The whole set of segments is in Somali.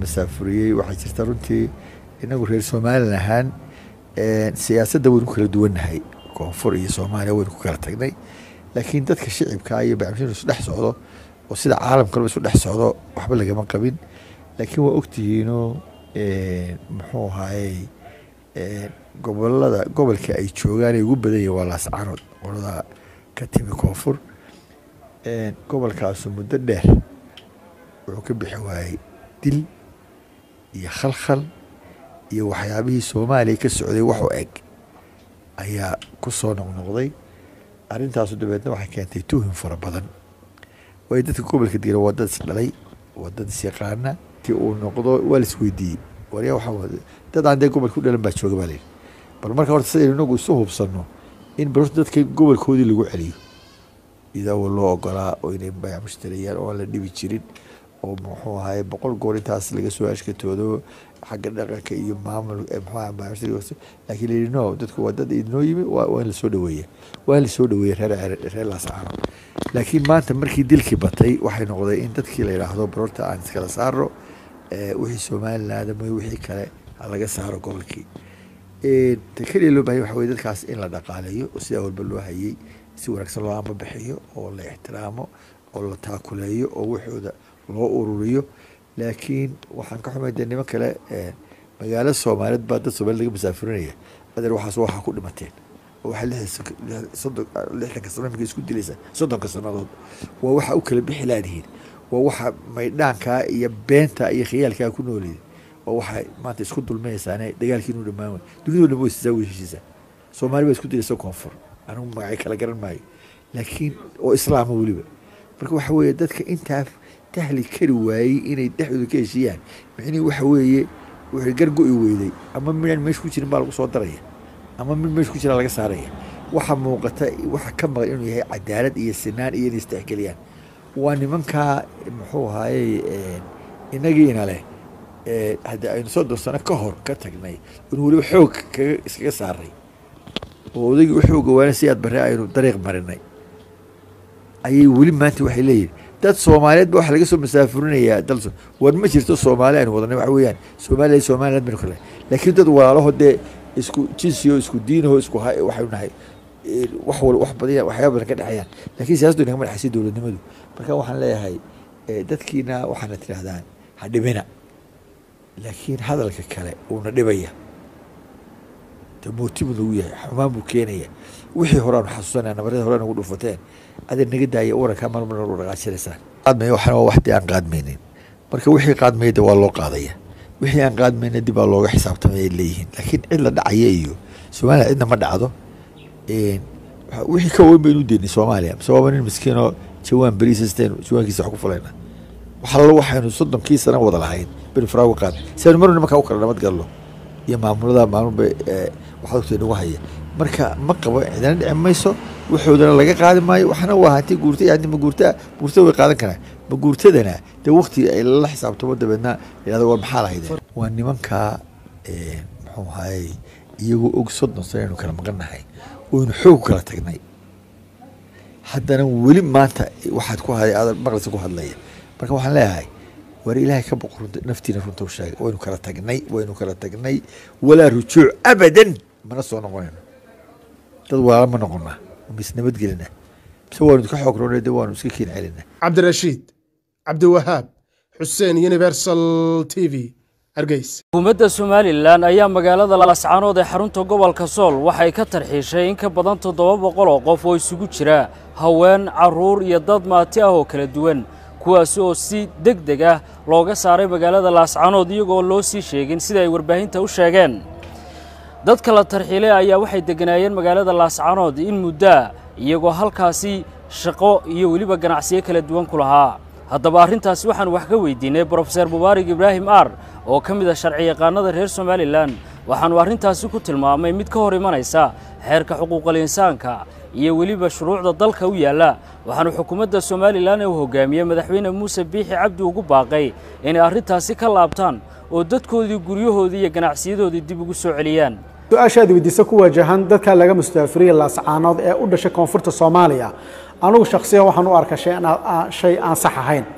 masaafuriyey waxaa jirta runtii inagu reer somalilan ahaan siyaasadda waynu ku kala duwannahay koonfur iyo soomaaliya waynu ku kala tagnay laakiin dadka shicibka iyo bacmishin isu dhex socdo oo sida caalamkalba isu dhex socdo waxba lagama qabin laakiin waa ogtihiinoo muxuu ahaayey gobolada gobolka ay joogaan ay ugu badan yihin waa laascaanood qolada ka timi koonfur gobolkaasu muddo dheer wuxuu ka bixi waayey dil iyo khalkhal iyo waxyaabihii soomaaliya ka socday wax u eg ayaa ku soo noqnoqday arrintaasu dabeedna waxay keentay tuhim fara badan waayo dadka gobolka degan waa dad is dhalay waa dad is yaqaana ti uu noqdo waa la isweydiiyey waryaa waxaa dad aan dee gobolka u dhalan baa jooga baa layidhi bal marka horta sidaynu inagu isu hubsanno in bal horta dadka gobolkoodii lagu celiyo idaawoo loo ogolaa oo inay bayac mushtariyaan oo aan la dhibi jirin oo muxuu ahaye boqol goor intaas laga soo ashkatoodo xagga dhaqanka iyo maamul mxuu laakiin layidhi no dadku waa dad idinoo yimi waa in lasoo dhaweeya waa in lasoo dhaweeya reer reer laascaano laakiin maanta markii dilkii batay waxay noqday in dadkii la yidhaahdo barorta aan iskala saaro wixii somaliland ama wixii kale ha laga saaro gobolkii ta keliya loo bahaya waxa weye dadkaas in la dhaqaaleeyo oo sidaa walba loo hayey si wanaagsan loo ambabixiyo oo la ixtiraamo oo la taakuleeyo oo waxooda loo ururiyo laakiin waxaan ka xumay dee niman kale magaalo soomaaliyeed baa dad soomaaliyed laga masaafurinaya adeer waxaas waxaa ku dhimateen oo waxaa soddon lixdanka sano imika isku dilaysa soddonka sannadood waa waxa u kala bixi laadihiin waa waxa maydhaankaa iyo beenta iyo khiyaalkaa ku nooliyay waa waxay maanta isku dulmayaysaane dagaalkii inuu dhammaan way dunidoo dhan way sisaa way heshiisaa soomaali baa isku dilaysa koonfur anigu magacay kala garan maayo laakiin oo islaama weliba marka waxa weeye dadka intaa tahli kari waayey inay dhexdooda ka heshiiyaan micnihii waxa weeye wixii gargo-i weyday ama midaan meesha ku jirin baa lagu soo daraya ama mid meesha ku jira laga saaraya waxa muuqata waxa ka maqan inuu yahay cadaalad iyo sinaan iyo inay istexgeliyaan waa nimankaa muxuu ahaayey inagiina leh haddii aynu soddon sano ka hor ka tagnay inu weliba xoog kaga iskaga saaray oo odaygii u xooga waana si aad barre aynu dariiq marinay ayay weli maanta waxay leeyihin dad soomaaliyeed ba waxa laga soo masaafurinayaa dal war ma jirto soomaali aynu wadanay waxa weeyaan soomaaliya somaliland baynu kale laakiin dad walaalaho dee isku jinsiyo isku diinaho isku waxaynu nahay wax wal wax badan waxyaaba badan ka dhexeeyaan laakiin siyaasaddu inagama dhexaysa dowladnimadu marka waxaan leeyahay dadkiina waxaana tidhahdaan ha dhibina laakiin hadalka kale uuna dhibaya de mooti buu nagu yahay xumaan buu keenaya wixii hore aanu xasuusanaya nabaryada hore nagu dhufateen adeer naga daaya warankaa marmar u dhaqaajinaysaan qaadmaya waxana waa wax dee aan qaadmaynin marka wixii qaadmaya de waa loo qaadaya wixii aan qaadmayna dib baa looga xisaabtamay ay leeyihiin laakiin cid la dhacaya iyo soomaaliya cidna ma dhacdo wixii ka weyn baynu deynay soomaaliya mise waaba nin miskiinoo jawaan beriisasteen jawaankiisa wax ku fulayna waxallo waxaynu soddonkii sana wada lahayn baynu faraagu qaad si aynu marna nimankaa u kala nabad galno iyo maamulada maalmuba waxaad ogtay nagu haya marka ma qabo cidina dhici mayso waxoodana laga qaadi maayo waxna waa hanti guurta iyo hanti maguurtaa guurtada way qaadan karaan maguurtadana dee wakti ay lala xisaabtamo dabeedna yidhahdo war maxaa lahaydeen waa nimankaa muxuu ahayey iyagoo og soddon sano aynu kala maqannahay oynu xoog kala tagnay haddana weli maanta waxaad ku haday aad maqlisa ku hadlaya marka waxaan leeyahay war ilaahay ka boqo runta naftiina runta u sheega waynu kala tagnay waynu kala tagnay walaa rujuuc abadan mana soo noqonayno dad walaala ma noqonaa mis nabadgelina mise waanu idka xoog roonay de waanu iska keen celina cabdirashiid cabdiwahaab xuseen universal t v hargeys xukuumadda somalilan ayaa magaalada lascaanood ee xarunta gobolka sool waxay ka tarxiishay in ka badan toddoba boqol oo qof oo isugu jira haween carruur iyo dad maati ah oo kala duwan kuwaasi oo si deg deg ah looga saaray magaalada laascaanood iyagoo loo sii sheegin sida ay warbaahinta u sheegeen dadka la tarxiilay ayaa waxay degganaayeen magaalada laascaanood in muddaa iyagoo halkaasi shaqo iyo weliba ganacsiyo kala duwan ku lahaa haddaba arrintaasi waxaan wax ka weydiinay brofeser mubaarak ibraahim aar oo ka mid ah sharciyaqaanada reer somalilan waxaannu arrintaasi ku tilmaamay mid ka hor imanaysa xeerka xuquuqal insaanka iyo weliba shuruucda dalka u yaalla waxaanu xukuumadda somalilan ee uu hogaamiyey madaxweyne muuse biixi cabdi ugu baaqay inay arrintaasi ka laabtaan oo dadkoodii guryahoodii iyo ganacsiyadoodii dib ugu soo celiyaan su-aashaad weydiisa ku wajahan dadka laga mustaafiriya laascaanood ee u dhashay koonfurta soomaaliya anugu shakhsiyan waxaan u arkaa shay aan sax ahayn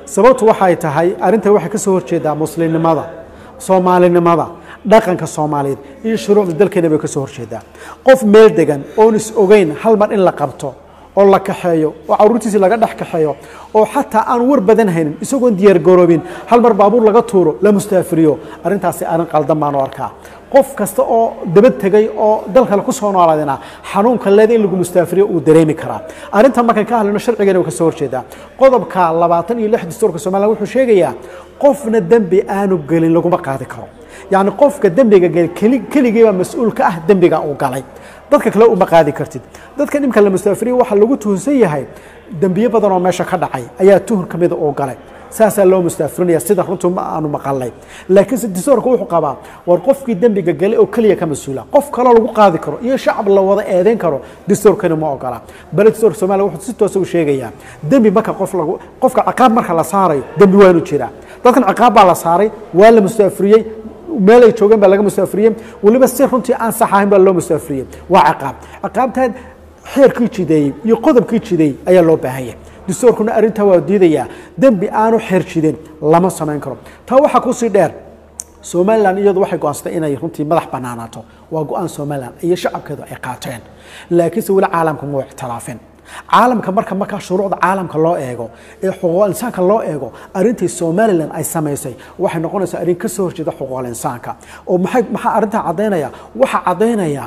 sababtu waxay tahay arrintan waxay ka soo horjeedaa muslimnimada soomaalinimada dhaqanka soomaaliyeed iyo shuruucda dalkeena bay ka soo horjeedaa qof meel degan oon is ogeyn hal mar in la qabto oo la kaxeeyo oo caruurtiisii laga dhex kaxeeyo oo xataa aan war badan haynin isagoon diyaar garoobin hal mar baabuur laga tuuro la mustaafiriyo arrintaasi arrin qaldan baan u arkaa qof kasta oo dabad tegay oo dal kale ku soo noolaadina xanuunka leeda in lagu mustaafiriyo uu dareemi karaa arrintan markaan ka hadlayno sharcigeena way ka soo horjeedaa qodobka labaatan iyo lix dastuurka somaliland wuxuu sheegayaa qofna dembi aanu gelin laguma qaadi karo yacni qofka dembiga geli keli keligii baa mas-uul ka ah dembiga uu galay dadka kale uma qaadi kartid dadka dhimka la mustaafiriya waxaa lagu tuhunsan yahay dembiyo badan oo meesha ka dhacay ayaa tuhun ka mida uu galay saasaa loo mustaafirinaya sida runtu ma aanu maqalnay laakiinse distoorka wuxuu qabaa war qofkii dembiga galay oo keliya ka mas-uula qof kaloo lagu qaadi karo iyo shacab la wada eedeyn karo distoorkani ma ogola bale distoorka somalia wuxuu si toosa u sheegayaa dembi marka qof lagu qofka ciqaab marka la saarayo dembi waanu jiraa dadkan ciqaab baa la saaray waa la mustaafiriyey meel ay joogeen baa laga mustaafiriyey weliba si runtii aan sax ahayn baa loo mustaafiriyey waa ciqaab ciqaabtaan xeerkii jideeyey iyo qodobkii jideeyey ayaa loo baahan yahay dastuurkuna arrintaa waa diidayaa dembi aanu xeer jidin lama samayn karo taa waxaa kusii dheer somalilan iyadu waxay go-aansatay inay runtii madax banaanaato waa go-aan somalilan iyo shacabkeedu ay qaateen laakiinse weli caalamka ma ictilaafin caalamka marka markaa shuruucda caalamka loo eego ee xuquuqul insaanka loo eego arrintii somalilan ay samaysay waxay noqonaysaa arrin ka soo horjeeda xuquuqul insaanka oo maxay maxaa arrintaa caddaynaya waxaa caddaynaya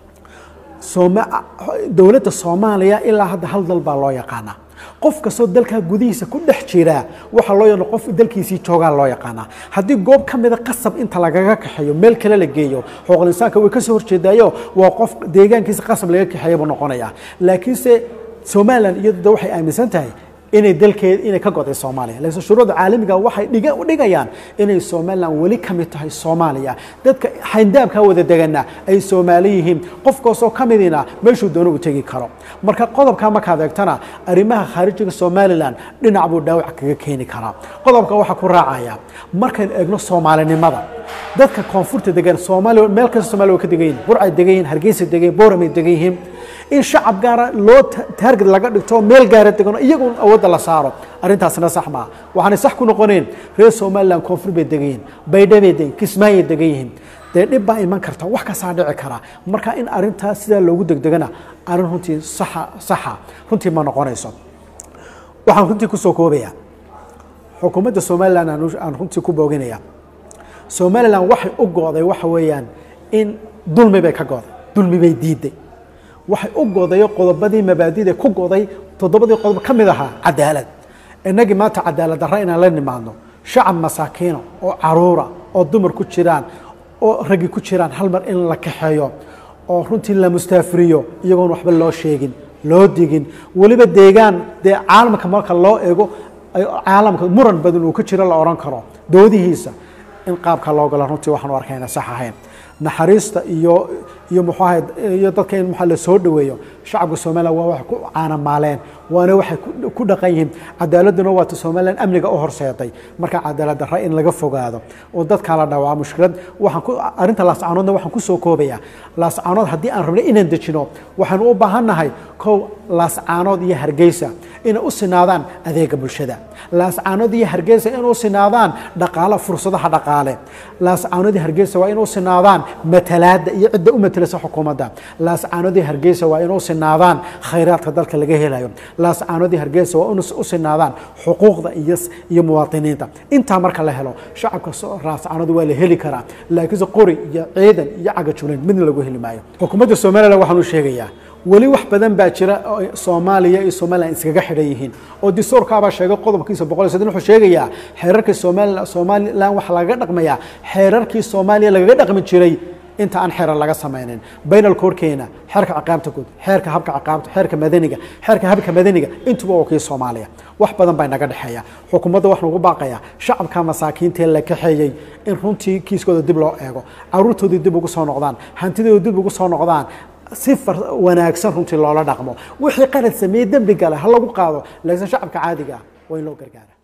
sooma dowladda soomaaliya ilaa hadda hal dal baa loo yaqaanaa qof kastoo dalkaa gudihiisa ku dhex jiraa waxaa loo yaqaan qof dalkiisii joogaa loo yaqaanaa haddii goob ka mida qasab inta lagaga kaxeeyo meel kale la geeyo xuquuqul insaanka way ka soo horjeedaayo waa qof deegaankiisa qasab laga kaxeeya buu noqonayaa laakiinse somalilan iyadu de waxay aaminsan tahay inay dalkeed inay ka goday soomaaliya laakiin shuruucda caalamiga waxay dhiga dhigayaan inay somalilan weli ka mid tahay soomaaliya dadka xayndaabkaa wada degana ay soomaali yihiin qof kaasoo ka midina meeshuu doono uu tegi karo marka qodobkaa markaad eegtana arrimaha khaarijiga somalilan dhinac buu dhaawac kaga keeni karaa qodobka waxaa ku raacaya markaynu eegno soomaalinimada dadka koonfurta degan soomaaliya meel kasta somalia way ka degan yihin burcay degan yihin hargeysa degan yihin booramay degan yihiin in shacab gaara loo taarget laga dhigto meel gaara degano iyagun awoodda la saaro arrintaasna sax maa waxaanay sax ku noqoneen reer somalilan koonfur bay degan yihin baydhabay degan kismaayay degan yihiin dee dhib baa iman karta wax kastaa dhici kara marka in arrintaas sidaa loogu degdegana arrin runtii saxa saxa runtii ma noqonayso waxaan runtii kusoo koobaya xukuumadda somalilan aan runtii ku booginaya somalilan waxay u go'day waxa weeyaan in dulmi bay ka go'day dulmi bay diiday waxay u godayo qodobadii mabaadida ku goday toddobadii qodob ka mid ahaa cadaalad innagii maanta cadaalad darra inaan la nimaadno shacab masaakiina oo caruura oo dumar ku jiraan oo raggi ku jiraan hal mar in la kaxeeyo oo runtii la mustaafiriyo iyagoon waxba loo sheegin loo digin weliba deegaan dee caalamka marka loo eego caalamka muran badan uu ka jiro la odhan karo doodihiisa in qaabka loo galo runtii waxaan u arkayna sax ahayn naxariista iyo iyo muxuu ahay iyo dadka in maxaa la soo dhaweeyo shacabka somalilan waa waxay ku caanamaaleen waana waxay ku dhaqan yihiin cadaaladuna waata somalilan amniga u horseeday marka cadaalad darra in laga fogaado oo dadkaa la dhawaa mushkilad waxaan ku arrinta laascaanoodna waxaan ku soo koobayaa laascaanood haddii aan rabnay inaan dejino waxaanu u baahannahay kow laascaanood iyo hargeysa inay u sinaadaan adeega bulshada laascaanood iyo hargeysa inay u sinaadaan dhaqaale fursadaha dhaqaale laascaanood iyo hargeysa waa inay u sinaadaan matalaada iyo cidda u matelasa xukuumadda laascaanood iyo hargeysa waa inay u sinaadaan khayraadka dalka laga helayo laascaanood iyo hargeysa waa inay u sinaadaan xuquuqda iyo iyo muwaadiniinta intaa marka la helo shacabka laascaanood waa la heli karaa laakiinse qori iyo ciidan iyo cagajulayn midna lagu heli maayo xukuumadda somalilan waxaan u sheegayaa weli wax badan baa jira oo soomaaliya iyo somalilan iskaga xidhan yihiin oo distoorkaabaa sheegay qodobkiisa boqol iyo saddex wuxuu sheegayaa xeerarkii somalilan somalilan waxaa lagaga dhaqmayaa xeerarkii soomaaliya lagaga dhaqmi jiray inta aan xeerar laga samaynin baynal koorkeena xeerka ciqaabta guud xeerka habka ciqaabta xeerka madaniga xeerka habka madaniga intuba waa kii soomaaliya wax badan baa naga dhexeeya xukuumadda waxaan ugu baaqayaa shacabka masaakiintaee la kaxeeyey in runtii kiiskooda dib loo eego caruurtoodii dib ugu soo noqdaan hantidooda dib ugu soo noqdaan si wanaagsan runtii loola dhaqmo wixii qalad sameeyey dembi gale ha lagu qaado laakiin shacabka caadiga ah waa in loo gargaara